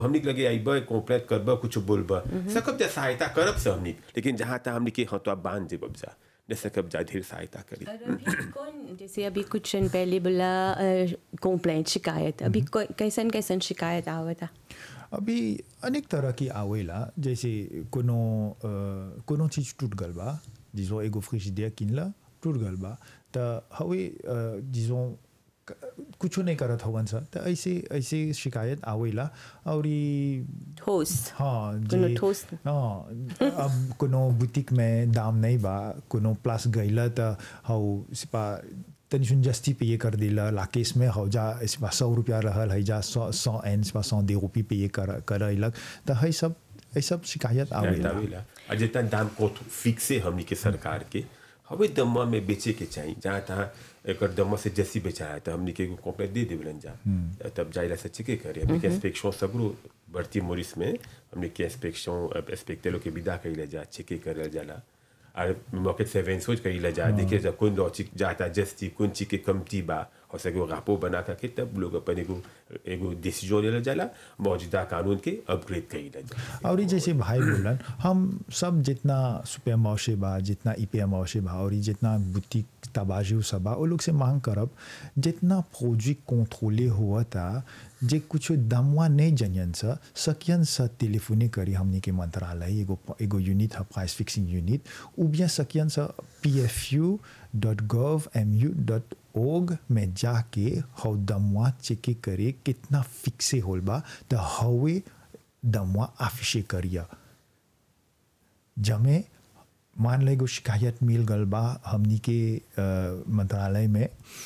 हमनी के लगे आइबा कंप्लेंट करबा कुछ बोलबा सकब जा सहायता करब से हमनी लेकिन जहाँ तक हमनी के हतवा बांध देबब जा न सकब जा ढेर सहायता करी और अभी कौन जैसे अभी कुछ दिन पहले बोला कंप्लेंट शिकायत अभी कोई- कैसन कैसन शिकायत आवता अभी अनेक तरह की आवेला जैसे कोनो अ, कोनो चीज टूट गल बा जिसो एगो फ्रिजिडिया किनला टूट गल बा त हवे अ, जिसो क- कुछो नहीं करत हवन सा त ऐसे ऐसे शिकायत आवेला और ई ठोस हाँ कोनो जी ठोस हाँ अब कोनो बुटीक में दाम नहीं बा कोनो प्लस गईला त हौ सिपा तनी सुन जस्ती पे ये कर दिला लाकेस में हौ जा सिपा सौ रुपया रहल है जा सौ सौ एन सिपा सौ दे रुपये पे ये कर करैलक त है सब है सब शिकायत आवेला आवेला और जितना दाम को फिक्स है हमनी के सरकार के हवे दम्मा में बेचे के चाहिए जहाँ तहाँ एक दम्मा से जैसी बेचाया तो हमनी के कंप्लेंट दे देवलन जा तब जाइला से चेके करे हमनी के इंस्पेक्शन सगरो बढ़ती मोरिस में हमनी के इंस्पेक्शन इंस्पेक्टर लोग के विदा कइला जा चेके करल जाला और मौके से वेंसोज कइला जा देखिए जा कौन लॉजिक जाता जस्ती कौन चीज के कमती बा और सगो रापो बना करके तब लोग अपन एगो एगो डिसीजन लेला जाला मौजूदा कानून के अपग्रेड कइला जा और ये जैसे भाई बोलन हम सब जितना सुपर मौसे बा जितना ई मौसे बा और ये जितना बुटीक तबाजू सब बा वो लोग से मांग करब जितना फौजी कंट्रोले हुआ था जे कुछ दमवा नहीं जनियन सा सकियन सा टेलीफोने करी हमने के मंत्रालय एगो एगो यूनिट है प्राइस फिक्सिंग यूनिट उ bien सकियन सा P F U dot gov M U dot org में जाके हौ दमवा चेक करे कितना फिक्से होल बा त हवे दमवा आफिशे करिया जमे मान ले एगो शिकायत मिल गल बा हमनी के अ, मंत्रालय में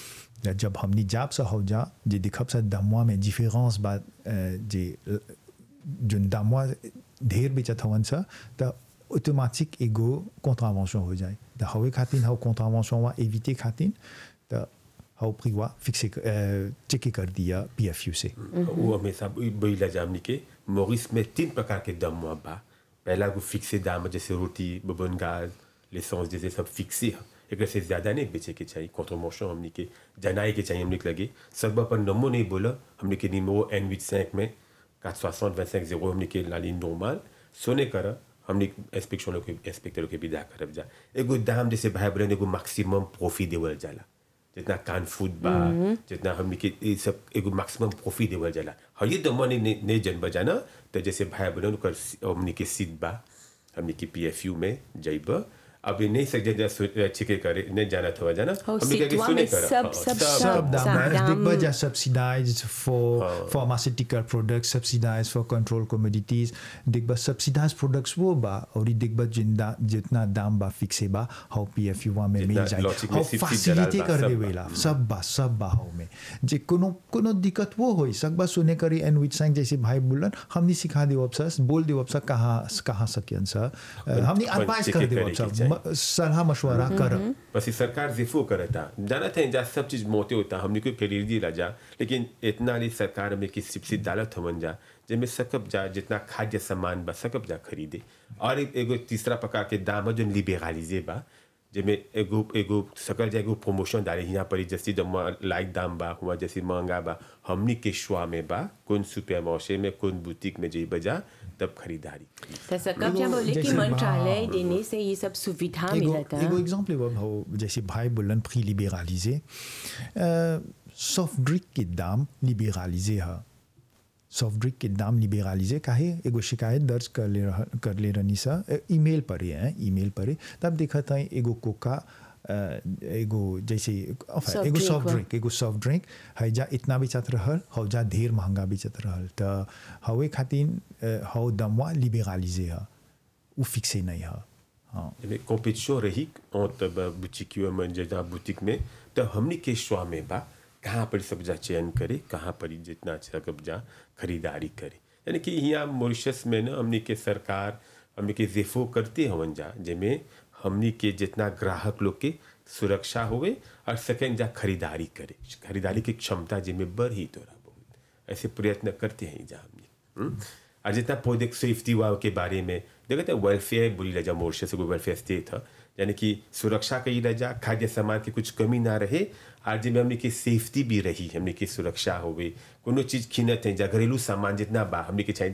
जब हमनी जाप से हो जा जे दिखब से दमवा में डिफरेंस बा अ, जे अ, जोन दमवा ढेर बेचत हवन सा त ऑटोमेटिक एगो कॉन्ट्रावेंशन हो जाए त हवे खातिर हव कॉन्ट्रावेंशन वा एविटे खातिर त हव प्रीवा फिक्से चेक कर दिया पीएफयू से वो हमेशा बोला जामनी के मोरिस में तीन प्रकार के दम हुआ बा पहला को फिक्से दाम जैसे रोटी बबन गाज लेसेंस जैसे सब फिक्से है एक से ज़्यादा नहीं बेचे के चाहिए कॉन्ट्रोमोशन हमने के जनाए के चाहिए हमने के लगे सब पर नमो नहीं बोला हमने के निमो एन विच सैंक में quatre soixante vingt cinq zéro हमने के लाली नॉर्मल सोने कर हमने इंस्पेक्शन लोग के इंस्पेक्टर लोग के विदा करब जा एगो दाम जैसे भाई बहन एगो मैक्सिमम प्रॉफिट देवल जाला जितना कान फूड बा जितना हमने के ये सब एगो मैक्सिमम प्रॉफिट देवल जाला हर ये दमन नहीं नहीं जन बजाना तो जैसे भाई बहन कर हमने के सीट बा हमने के पी एफ यू में जइब अभी नहीं सक जा छिके करे नहीं जाना था जाना हो, हमने के सीटवा सुने में कर सब- हाँ, सब- सब सब दाम दाम- दिख बजा subsidized for pharmaceutical products subsidized for control commodities दिख बा subsidized products वो बा और दिख बा जिंदा जितना दाम बा फिक्स है बा हाउ पीएफयू वा में मिल जितना जाए logic में हाउ सिर्फ फैसिलिटी जलाल बा, कर सब देवेला सब बा सब बा हाउ में जे कोनो कोनो दिक्कत वो होई सक बा सुने करी एंड विच संग जैसे भाई बोलन हमनी सिखा देव सर बोल देव सर कहाँ कहाँ सकियन सर हमनी अपन एडवाइस check कर देव करे के सर चाहिए। म- सलाह मशवरा कर बस ये सरकार जिफो करता जाना था जा सब चीज मोते होता हमने को खरीद दी जा लेकिन इतना नहीं सरकार में कि सिपसी डालत हमन जा जिनमें सकब जा जितना खाद्य सामान बा सकब जा खरीदे और एक एगो तीसरा प्रकार के दाम है जो लिबेरालिजे बा जिनमें एगो एगो सकल जा एगो प्रमोशन डाले यहाँ पर जैसे जब लाइक दाम बा हुआ जैसे महंगा बा हमनी के शुआ में बा कौन सुपर मौसे में कौन बुटीक में जई बजा तब खरीदारी तो सकब जब बोले कि जैसे- मंत्रालय हाँ। देने से ये सब सुविधा एगो मिलता एगो एग्जाम्पल एगो हो जैसे भाई बोलन प्री लिबेरालिजे सॉफ्ट ड्रिंक के दाम लिबेरालिजे है सॉफ्ट ड्रिंक के दाम लिबेरालिजे काहे एगो शिकायत दर्ज कर ले रह, कर ले रहनी सा ईमेल पर ही है ईमेल पर ही तब देखा था एगो कोका अ, एगो जैसे enfin, Soft एगो drink सॉफ्ट बा। ड्रिंक एगो सॉफ्ट ड्रिंक है जा इतना बेचत रहल हौ जा ढेर महंगा बेचत रहल त हवे खातिर हौ दमवा लिबेरालिजे है उ फिक्से नहीं है हाँ में कॉम्पिटिशन रही entre बुटीक में जहाँ बुटीक में तो हमनी के शुआ में बा कहाँ पर सब जा चयन करे कहाँ पर ही जितना अच्छा कब जा खरीदारी करे यानी कि यहाँ मॉरिशस में ना हमनी के सरकार हमनी के जेफो करते हवन जा जिसमें हमनी के जितना ग्राहक लोग के सुरक्षा होवे और सेकेंड जा खरीदारी करे खरीदारी की क्षमता जिनमें बढ़ी तोरा बहुत ऐसे प्रयत्न करते हैं जा हमने हम्म? और जितना प्रोजेक्ट सेफ्टी हुआ के बारे में देखते हैं वेलफेयर बोली जा मोर्शे से वेलफेयर स्टेट था यानी कि सुरक्षा कई रह जा खाद्य सामान की कुछ कमी ना रहे और जिनमें हमने की सेफ्टी भी रही हमने की सुरक्षा होवे कोनो चीज खीनत है जा घरेलू सामान जितना बा हमने के चाहिए